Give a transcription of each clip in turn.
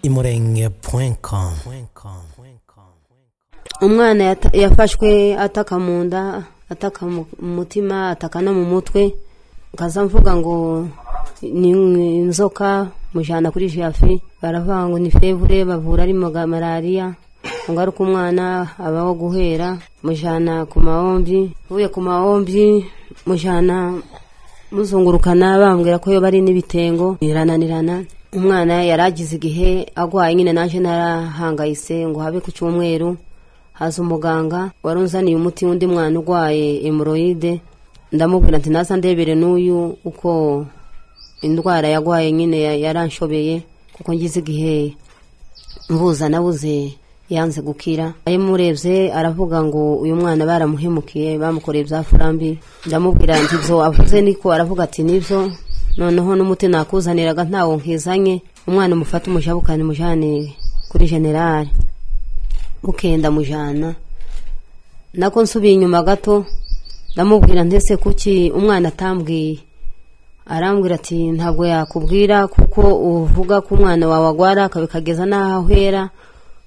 imurenge.com imurenge.com umwana yata- yafashwe ataka mu nda ataka mu mu mutima ataka no mu mutwe nkaza mvuga ngo ni ni inzoka mujyana kuri jafi baravuga ngo ni fevure bavura ari maga- malariya ngaruka umwana abaho guhera mujyana ku mahombi uvuye ku mahombi mujyana muzungurukana bambwira ko iyo bari n'ibitengo irananirana umwana yari agize igihe agwaye nyine naje narahangayitse ngo habe ku cyumweru haza umuganga wari unzaniye umuti undi mwana urwaye hemoroyide ndamubwira ati naza ndebere n'uyu uko indwara yarwaye nyine ya- yaranshobeye kuko ngize igihe mvuza nabuze yanze gukira ayo murebye aravuga ngo uyu mwana baramuhemukiye bamukoreye bya furambi ndamubwira nti ibyo avuze niko aravuga ati nibyo noneho n'umuti nakuzaniraga ntawo nkizanye umwana umufate umushabukane mujane kuri generale mukenda mujana nako nsubiye inyuma gato ndamubwira ndetse kuki umwana atambwiye arambwira ati ntabwo yakubwira kuko uvuga ko umwana wawe agwara akabikageza n'aho ahera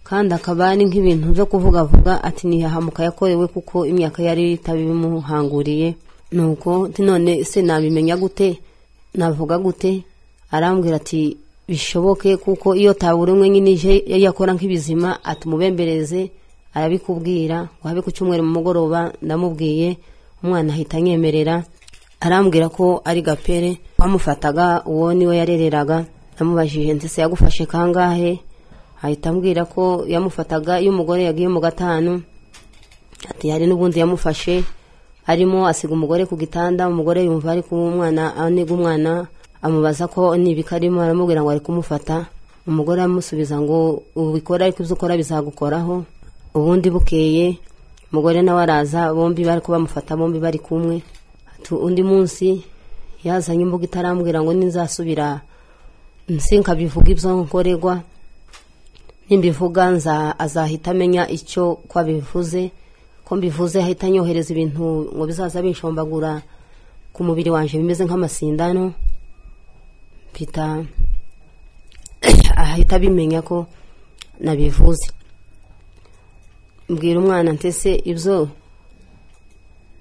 kandi akaba ari nk'ibintu byo kuvugavuga ati ntiyahamuka yakorewe kuko imyaka yari itabimuhanguriye nuko ati none se nabimenya gute navuga gute arambwira ati bishoboke kuko iyo tabura umwe nyine ije yakora nk'ibizima atumubembereze arabikubwira ngo habe ku cyumweru mu mugoroba ndamubwiye umwana ahita anyemerera arambwira ko ari gapere bamufataga uwo niwe yarereraga namubajije ndetse yagufashe kangahe ahita ambwira ko yamufataga iyo umugore yagiye mu gatanu ati hari n'ubundi yamufashe arimo asiga umugore ku gitanda umugore yumva ari kuba umwana aniga umwana amubaza ko nibika arimo aramubwira ngo ari kumufata umugore aramusubiza ngo ubikora ariko ibyo ukora bizagukoraho ubundi bukeye umugore nawe araza bombi bari ko bamufata bombi bari kumwe Ati, undi munsi yazanye imbuga itarambwira ngo ninzasubira nsinkabivuga ibyo nkorerwa nimbivuga nza azahita amenya icyo ko abivuze ko mbivuze ahita anyohereza ibintu ngo bizaza binshombagura ku mubiri wanjye bimeze nk'amasindano mpita ahita abimenya ko nabivuze mbwira umwana ntese ibyo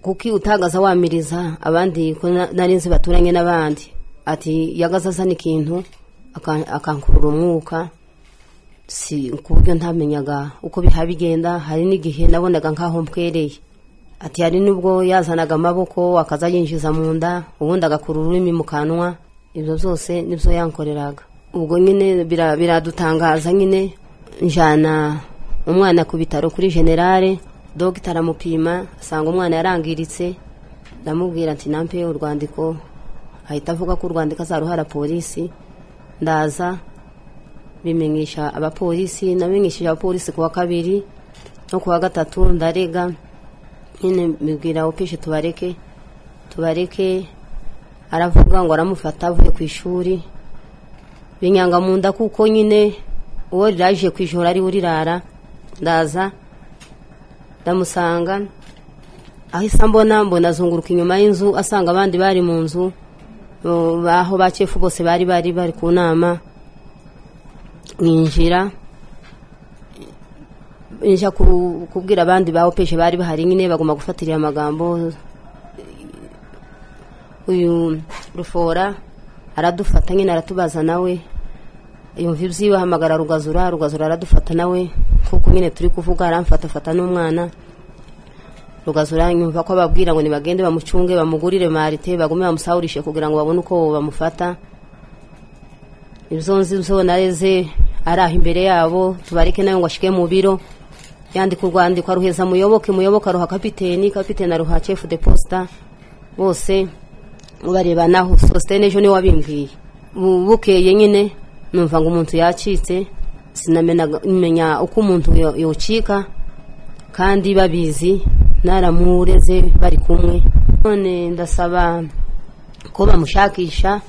kuki utagaza wamiriza abandi ko na- nari nzi baturanye n'abandi ati yagaza azana ikintu aka- akankurura umwuka si ku buryo ntamenyaga uko biha bigenda hari n'igihe nabonaga nk'aho mpwereye ati hari n'ubwo yazanaga amaboko akaza yinjiza mu nda ubundi agakura ururimi mu kanwa ibyo byose nibyo yankoreraga ubwo nyine bira- biradutangaza nyine njyana umwana ku bitaro kuri generale dogita aramupima asanga umwana yarangiritse ndamubwira ati nampe urwandiko ahita avuga ko urwandiko azaruhara polisi ndaza bimenyesha abapolisi namenyesheje abapolisi ku wa kabiri no ku wa gatatu ndarega nyine mbibwira opishe tubareke tubareke aravuga ngo aramufata avuye ku ishuri binyanga mu nda kuko nyine uwo riraje ku ijoro ariwe urirara ndaza ndamusanga ahise ambona mbona azunguruka inyuma y'inzu asanga abandi bari mu nzu bo- baho bakefu bose bari bari bari ku nama ninjira njya ku- kubwira abandi ba opeje bari bahari nyine bagomba gufatirira amagambo uyu rufora aradufata nyine aratubaza nawe yumva ibyiwe ahamagara rugazura rugazura aradufata nawe kuko nyine turi kuvuga aramfatafata n'umwana rugazura yumva ko ababwira ngo nibagende bamucunge bamugurire marite bagume bamusahurishe kugira ngo babone uko bamufata ibyo nzi byo nareze ari aho imbere yabo tubareke nawe ngo ashike mu biro yandika urwandiko aruheza muyoboke muyoboke aruha kapiteni kapiteni aruha chefu de posta bose barebanaho sositene ejo niwe wabimbwiye Bu- bukeye nyine numva ngo umuntu yacitse sinamenya uko umuntu yo- yocika kandi babizi naramureze bari kumwe none ndasaba ko bamushakisha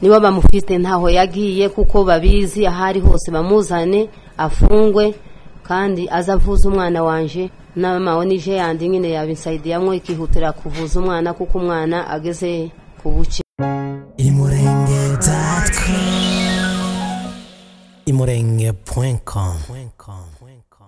niba bamufite ntaho yagiye kuko babizi aho ari hose bamuzane afungwe kandi aze avuze umwana wanje n'amawe nije yandi nyine yabinsayidiyamo ikihutira kuvuza umwana kuko umwana ageze ku buke imurenge.com